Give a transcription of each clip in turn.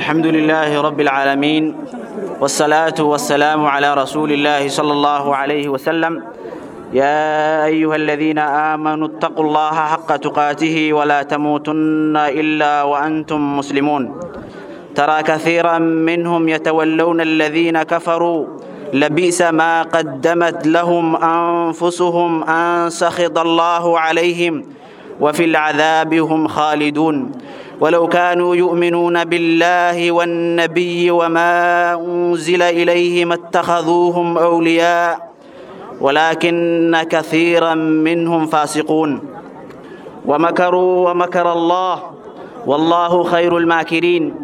الحمد لله رب العالمين والصلاة والسلام على رسول الله صلى الله عليه وسلم يا أيها الذين آمنوا اتقوا الله حق تقاته ولا تموتن إلا وأنتم مسلمون ترى كثيرا منهم يتولون الذين كفروا لبئس ما قدمت لهم أنفسهم أن سخط الله عليهم وفي العذاب هم خالدون ولو كانوا يؤمنون بالله والنبي وما أنزل إليه ما اتخذوهم أولياء ولكن كثيرا منهم فاسقون ومكروا ومكر الله والله خير الماكرين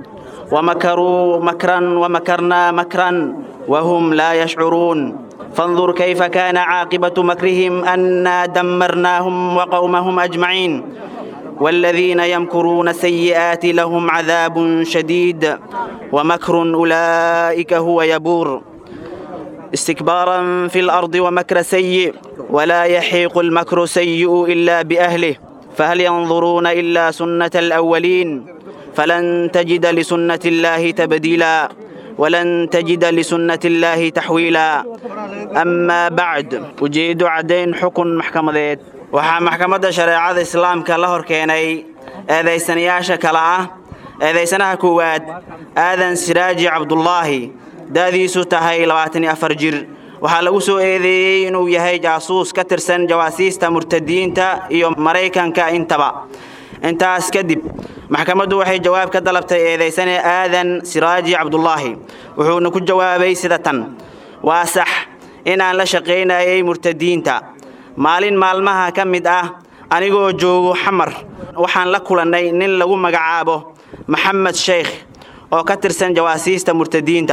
ومكروا مكرا ومكرنا مكرا وهم لا يشعرون فانظر كيف كان عاقبة مكرهم أنا دمرناهم وقومهم أجمعين والذين يمكرون السيئات لهم عذاب شديد ومكر أولئك هو يبور استكبارا في الأرض ومكر سيء ولا يحيق المكر سيء إلا بأهله فهل ينظرون إلا سنة الأولين فلن تجد لسنة الله تبديلا ولن تجد لسنة الله تحويلا أما بعد ujeedo caddayn xukun maxkamadeed waxaa maxkamadda shareecada islaamka la hor keenay eedaysanayaasha kale ah eedaysanaha koowaad aadan siraaji cabdulaahi da'diisu tahay labaatan iyo afar jir waxaa lagu soo eedeeyey inuu yahay jaasuus ka tirsan jawaasiista murtadiinta iyo maraykanka intaba intaas kadib maxkamaddu waxay jawaab ka dalabtay eedaysane aadan siraaji cabdulaahi wuxuuna ku jawaabay sida tan waa sax inaan la shaqaynayay murtadiinta maalin maalmaha ka mid ah anigoo joogo xamar waxaan la kulannay nin lagu magacaabo maxamed sheekh oo ka tirsan jawaasiista murtadiinta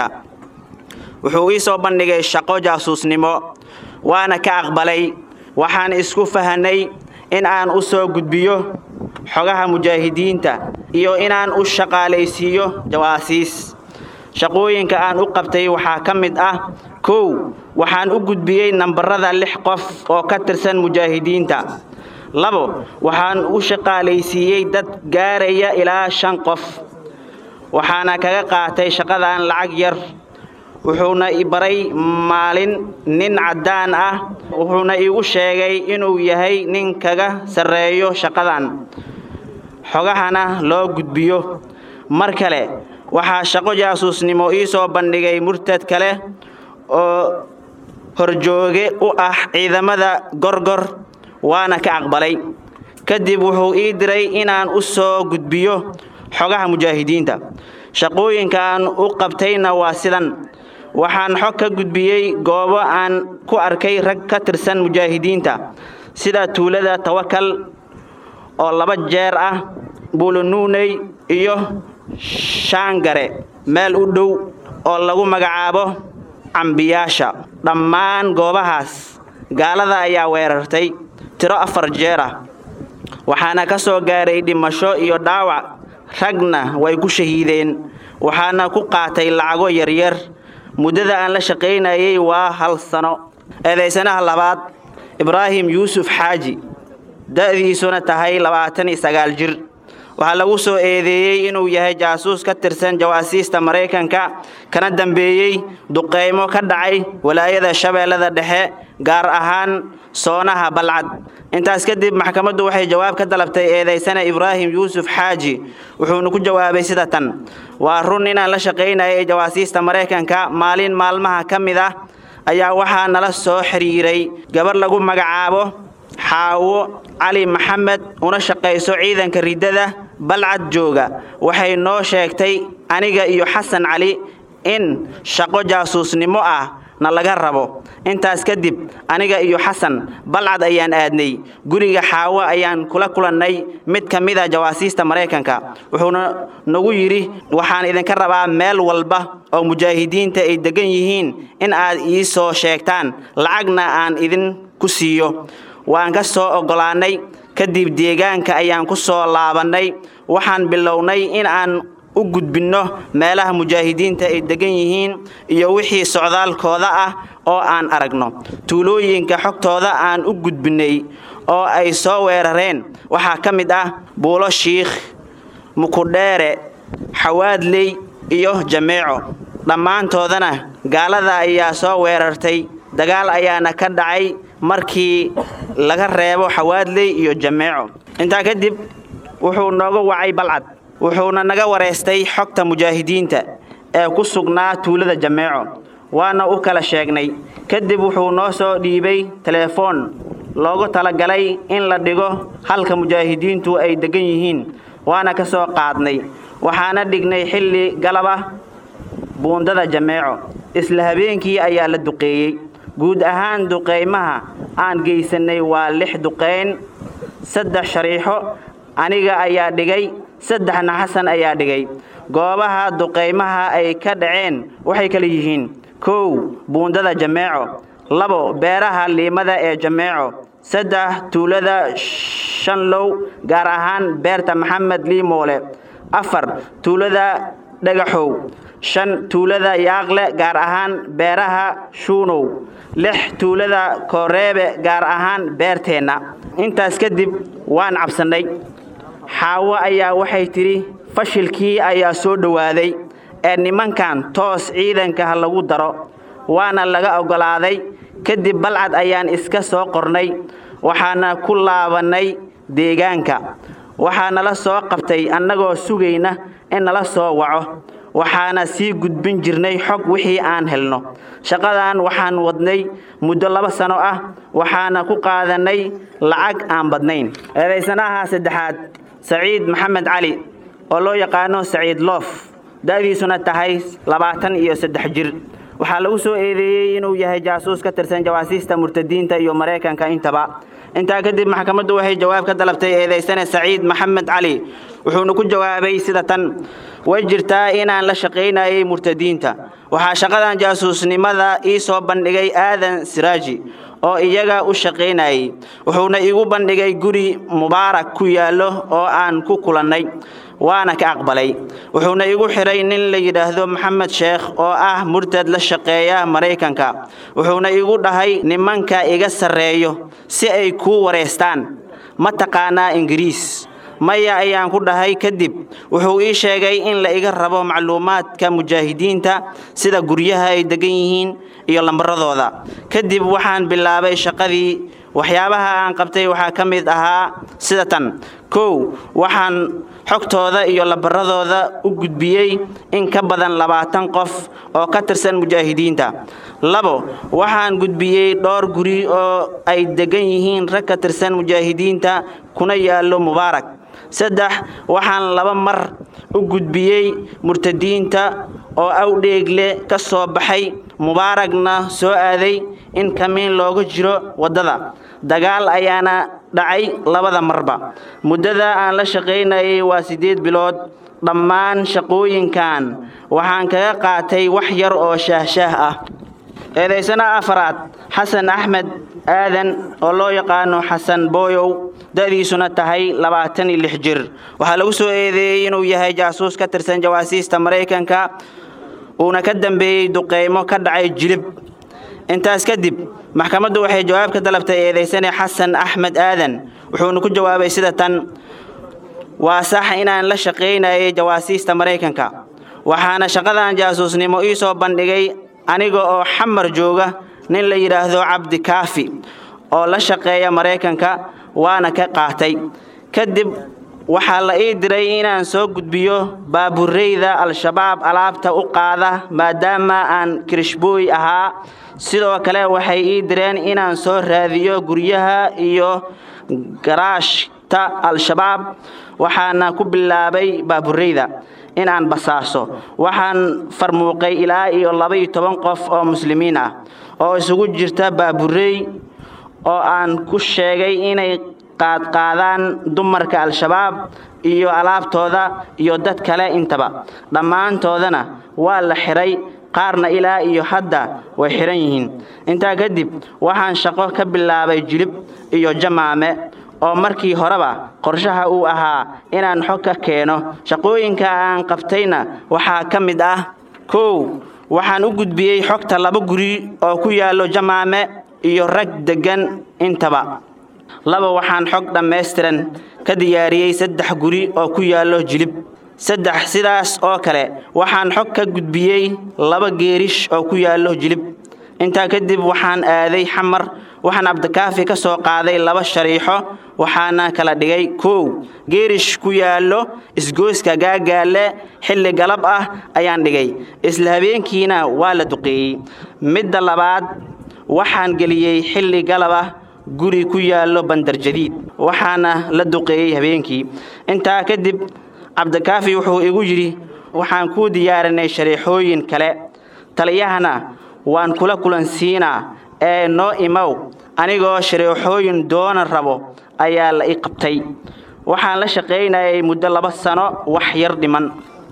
wuxuu ii soo bandhigay shaqo jaasuusnimo waana ka aqbalay waxaan isku fahanay in aan u soo gudbiyo xogaha mujaahidiinta iyo inaan u shaqaalaysiiyo jawaasiis shaqooyinka aan u qabtay waxaa ka mid ah kow waxaan u gudbiyey nambarada lix qof oo ka tirsan mujaahidiinta labo waxaan u shaqaalaysiiyey dad gaaraya ilaa shan qof waxaana kaga qaatay shaqadan lacag yar wuxuuna i baray maalin nin caddaan ah wuxuuna iigu sheegay inuu yahay nin kaga sarreeyo shaqadan xogahana loo gudbiyo mar kale waxaa shaqo jaasuusnimo ii soo bandhigay murtad kale oo horjooge u ah ciidamada gorgor waana ka aqbalay kadib wuxuu ii diray inaan u soo gudbiyo xogaha mujaahidiinta shaqooyinkaan u qabtayna waa sidan waxaan xog ka gudbiyey goobo aan ku arkay rag ka tirsan mujaahidiinta sida tuulada tawakal oo laba jeer ah buulunuuney iyo shaangare meel u dhow oo lagu magacaabo cambiyaasha dhammaan goobahaas gaalada ayaa weerartay tiro afar jeer ah waxaana ka soo gaaray dhimasho iyo dhaawac ragna way ku shahiideen waxaana ku qaatay lacago yaryar muddada aan la shaqaynayay waa hal sano eedaysanaha labaad ibraahim yuusuf xaaji da'diisuna tahay labaatan iyo sagaal jir waxaa lagu soo eedeeyey inuu yahay jaasuus ka tirsan jawaasiista maraykanka kana dambeeyey duqeymo ka dhacay walaayada shabeellada dhexe gaar ahaan soonaha balcad intaas kadib maxkamaddu waxay jawaab ka dalabtay eedaysana ibraahim yuusuf xaaji wuxuuna ku jawaabay sida tan waa run inaan la shaqaynayay jawaasiista maraykanka maalin maalmaha ka mid ah ayaa waxaa nala soo xiriiray gabar lagu magacaabo xaawo cali maxamed una shaqayso ciidanka riddada balcad jooga waxay noo sheegtay aniga iyo xasan cali in shaqo jaasuusnimo ah na laga rabo intaas kadib aniga iyo xasan balcad ayaan aadnay guriga xaawo ayaan kula kulannay mid ka mid a jawaasiista maraykanka wuxuuna nagu yidhi waxaan idinka rabaa meel walba oo mujaahidiinta ay degan yihiin in aad ii soo sheegtaan lacagna aan idin ku siiyo waan ka soo oggolaannay kadib deegaanka ayaan ku soo laabannay waxaan bilownay in aan u gudbinno meelaha mujaahidiinta ay degan yihiin iyo wixii socdaalkooda ah oo aan aragno tuulooyinka xogtooda aan u gudbinnay oo ay soo weerareen waxaa ka mid ah buulo shiikh mukudheere xawaadley iyo jameeco dhammaantoodana gaalada ayaa soo weerartay dagaal ayaana ka dhacay markii laga reebo xawaadley iyo jameeco intaa kadib wuxuu nooga wacay balcad wuxuuna naga wareystay xogta mujaahidiinta ee ku sugnaa tuulada jameeco waana u kala sheegnay kadib wuxuu noo soo dhiibay teleefoon loogu talagalay in la dhigo halka mujaahidiintu ay degan yihiin waana ka soo qaadnay waxaana dhignay xilli galab ah buundada jameeco isla habeenkii ayaa la duqeeyey guud ahaan duqeymaha aan geysannay waa lix duqeyn saddex shariixo aniga ayaa dhigay saddexna xasan ayaa dhigay goobaha duqeymaha ay ka dhaceen waxay kala yihiin kow buundada jameeco labo beeraha liimada ee jameeco saddex tuulada shanlow gaar ahaan beerta maxamed liimoole afar tuulada dhagaxow shan tuulada yaaqle gaar ahaan beeraha shuunow lix tuulada kooreebe gaar ahaan beerteenna intaas kadib waan cabsannay xaawo ayaa waxay tidhi fashilkii ayaa soo dhowaaday ee nimankan toos ciidanka ha lagu daro waana laga oggolaaday kadib balcad ayaan iska soo qornay waxaana ku laabannay deegaanka waxaa nala soo qabtay annagoo sugayna in nala soo waco waxaana sii gudbin jirnay xog wixii aan helno shaqadan waxaan wadnay muddo laba sano ah waxaana ku qaadannay lacag aan badnayn eedaysanaha saddexaad saciid maxamed cali oo loo yaqaano saciid loof da'diisuna tahay labaatan iyo saddex jir waxaa lagu soo eedeeyey inuu yahay jaasuus ka tirsan jawaasiista murtadiinta iyo maraykanka intaba intaa kadib maxkamaddu waxay jawaab ka dalabtay eedaysane saciid maxamed cali wuxuuna ku jawaabay sida tan way jirtaa inaan la shaqaynayay murtadiinta waxaa shaqadan jaasuusnimada ii soo bandhigay aadan siraaji oo iyaga u shaqaynayay wuxuuna igu bandhigay guri mubaarak ku yaallo oo aan ku kulannay waana ka aqbalay wuxuuna igu xidhay nin la yidhaahdo maxamed sheekh oo ah murtad la shaqeeya maraykanka wuxuuna igu dhahay nimanka iga sarreeyo si ay kuu wareystaan ma taqaanaa ingiriis maya ayaan ku dhahay kadib wuxuu ii sheegay in la iga rabo macluumaadka mujaahidiinta sida guryaha ay degan yihiin iyo lambaradooda kadib waxaan bilaabay shaqadii waxyaabaha aan qabtay waxaa ka mid ahaa sida tan kow waxaan xogtooda iyo lambaradooda u gudbiyey in ka badan labaatan qof oo ka tirsan mujaahidiinta labo waxaan gudbiyey dhowr guri oo ay degan yihiin rag ka tirsan mujaahidiinta kuna yaallo mubaarak saddex waxaan laba mar u gudbiyey murtadiinta oo awdheegle ka soo baxay mubaaragna soo aaday in kamiin looga jiro waddada dagaal ayaana dhacay labada marba muddada aan la shaqaynayay waa siddeed bilood dhammaan shaqooyinkan waxaan kaga qaatay wax yar oo shaahshaah ah eedaysana afaraad xasan axmed aadan oo loo yaqaano xasan booyow da'diisuna tahay labaatan iyo lix jir waxaa lagu soo eedeeyey inuu yahay jaasuus ka tirsan jawaasiista maraykanka uuna ka dambeeyey duqeymo ka dhacay jilib intaas kadib maxkamaddu waxay jawaab ka dalabtay eedaysane xasan axmed aadan wuxuuna ku jawaabay sida tan waa sax inaan la shaqaynayay jawaasiista maraykanka waxaana shaqadan jaasuusnimo ii soo bandhigay aniga oo xamar jooga nin la yidhaahdo cabdi kaafi oo la shaqeeya maraykanka waana ka qaatay kadib waxaa la ii diray inaan soo gudbiyo baabureyda al-shabaab alaabta u qaada maadaama aan kirishbooy ahaa sidoo kale waxay ii direen inaan soo raadiyo guryaha iyo garaashta al-shabaab waxaana ku bilaabay baabureyda in aan basaaso waxaan farmuuqay ilaa iyo laba-iyo toban qof oo muslimiin ah oo isugu jirta baaburey oo aan ku sheegay inay qaadqaadaan dumarka al-shabaab iyo alaabtooda iyo dad kale intaba dhammaantoodana waa la xidhay qaarna ilaa iyo hadda way xidhan yihiin intaa kadib waxaan shaqo ka bilaabay jilib iyo jamaame oo markii horeba qorshaha uu ahaa inaan xog ka keeno shaqooyinka aan qabtayna waxaa ka mid ah kow waxaan u gudbiyey xogta laba guri oo ku yaallo jamaame iyo rag deggan intaba laba waxaan xog dhammaystiran ka diyaariyey saddex guri oo ku yaallo jilib saddex sidaas oo kale waxaan xog ka gudbiyey laba geerish oo ku yaallo jilib intaa kadib waxaan aaday xamar waxaan cabdikaafi ka soo qaaday laba shariixo waxaana kala dhigay kow geerish ku yaallo isgoyska gaagaalle xilli galab ah ayaan dhigay isla habeenkiina waa la duqeeyey midda labaad waxaan geliyey xilli galab ah guri ku yaallo bandarjadiid waxaana la duqeeyey habeenkii intaa kadib cabdikaafi wuxuu igu yidhi waxaan kuu diyaarinay shariixooyin kale taliyahana waan kula kulansiinaa ee noo imow anigoo shariixooyin doona rabo ayaa la i qabtay waxaan la shaqaynayay muddo laba sano wax yar dhiman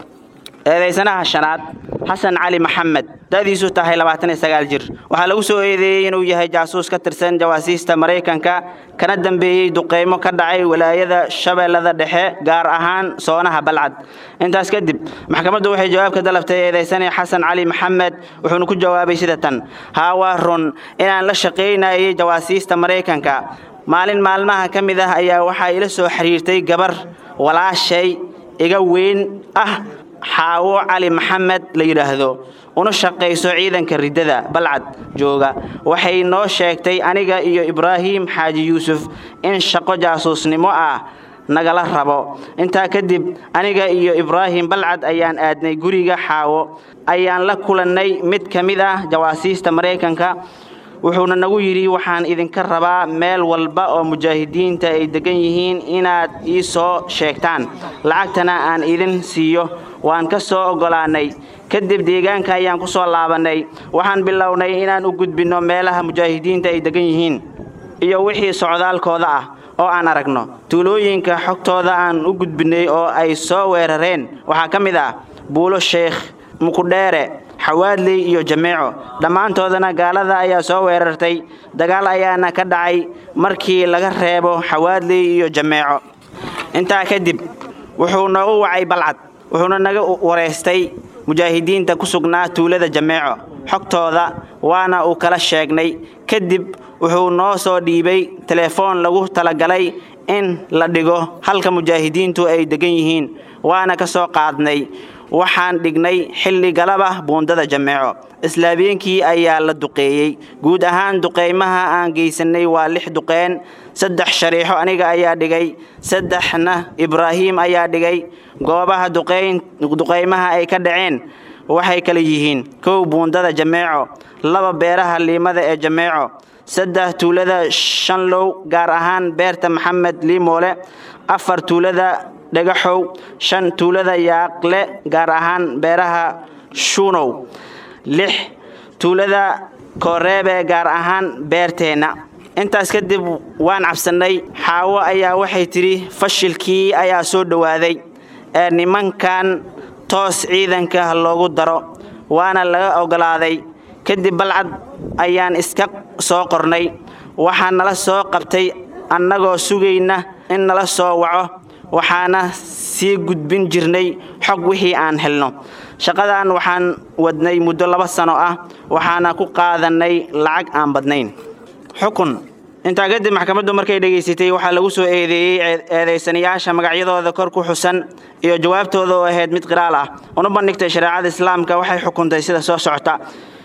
eedaysanaha shanaad xasan cali maxamed da'diisu tahay labaatan iyo sagaal jir waxaa lagu soo eedeeyey inuu yahay jaasuus ka tirsan jawaasiista maraykanka kana dambeeyey duqeymo ka dhacay walaayada shabeellada dhexe gaar ahaan soonaha balcad intaas kadib maxkamaddu waxay jawaab ka dalabtay eedaysane xasan cali maxamed wuxuuna ku jawaabay sida tan haa waa run inaan la shaqaynayay jawaasiista maraykanka maalin maalmaha ka mid ah ayaa waxaa ila soo xiriirtay gabar walaashay iga weyn ah xaawo cali maxamed la yidhaahdo una shaqayso ciidanka riddada balcad jooga waxay noo sheegtay aniga iyo ibraahim xaaji yuusuf in shaqo jaasuusnimo ah nagala rabo intaa kadib aniga iyo ibraahim balcad ayaan aadnay guriga xaawo ayaan la kulannay mid ka mid ah jawaasiista maraykanka wuxuuna nagu yidhi waxaan idinka rabaa meel walba oo mujaahidiinta ay degan yihiin inaad ii soo sheegtaan lacagtana aan idin siiyo waan ka soo oggolaannay kadib deegaanka ayaan ku soo laabannay waxaan bilownay inaan u gudbinno meelaha mujaahidiinta ay degan yihiin iyo wixii socdaalkooda ah oo aan aragno tuulooyinka xogtooda aan u gudbinnay oo ay soo weerareen waxaa ka mid ah buulo sheekh mukudheere xawaadley iyo jameeco dhammaantoodana gaalada ayaa soo weerartay dagaal ayaana ka dhacay markii laga reebo xawaadley iyo jameeco intaa kadib wuxuu noogu wacay balcad wuxuuna naga wareystay mujaahidiinta ku sugnaa tuulada jameeco xogtooda waana uu kala sheegnay kadib wuxuu noo soo dhiibay telefoon lagu talagalay in la dhigo halka mujaahidiintu ay degan yihiin waana ka soo qaadnay waxaan dhignay xilli galaba buundada jameeco isla habeenkii ayaa la duqeeyey guud ahaan duqeymaha aan geysanay waa lix duqeen saddex shariixo aniga ayaa dhigay saddexna ibraahim ayaa dhigay goobaha duqeymaha ay ka dhaceen waxay kala yihiin kow buundada jameeco laba beeraha liimada ee jameeco saddex tuulada shanlow gaar ahaan beerta maxamed liimoole afar tuulada dhagaxow shan tuulada yaaqle gaar ahaan beeraha shuunow lix tuulada kooreebe gaar ahaan beerteenna intaas kadib waan cabsannay xaawo ayaa waxay tidhi fashilkii ayaa soo dhowaaday ee nimankan toos ciidanka ha loogu daro waana laga oggolaaday kadib balcad ayaan iska soo qornay waxaa nala soo qabtay annagoo sugayna in nala soo waco waxaana sii gudbin jirnay xog wixii aan helno shaqadan waxaan wadnay muddo laba sano ah waxaana ku qaadannay lacag aan badnayn xukun intaa kadib maxkamaddu markay dhegaysatay waxaa lagu soo eedeeyey eedaysanayaasha magacyadooda kor ku xusan iyo jawaabtooda oo ahayd mid qiraal ah una bandhigtay shareecada islaamka waxay xukuntay sida soo socota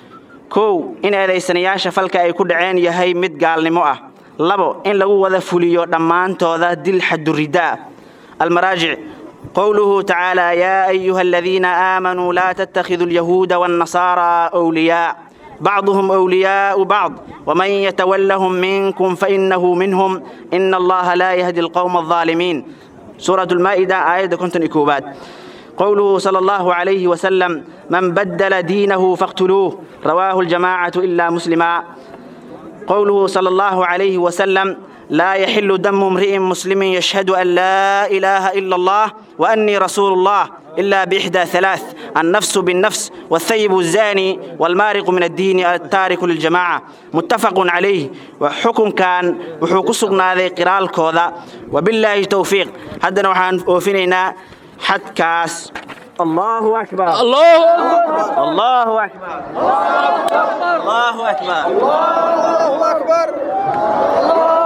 kow in eedaysanayaasha falka ay ku dhaceen yahay mid gaalnimo ah labo in lagu wada fuliyo dhammaantooda dil xaduridaa المراجع قوله تعالى يا أيها الذين آمنوا لا تتخذوا اليهود والنصارى أولياء بعضهم أولياء بعض ومن يتولهم منكم فإنه منهم إن الله لا يهدي القوم الظالمين سورة المائدة آية كنت إكوبات قوله صلى الله عليه وسلم من بدل دينه فاقتلوه رواه الجماعة إلا مسلما قوله صلى الله عليه وسلم لا يحل دم امرئ مسلم يشهد أن لا إله إلا الله وأني رسول الله إلا بإحدى ثلاث النفس بالنفس والثيب الزاني والمارق من الدين التارك للجماعة متفق عليه وحكم كان وحكم سقنا ذي قرال كوذا وبالله توفيق حدنا وحان أوفينينا حد كاس الله أكبر الله الله أكبر الله أكبر الله أكبر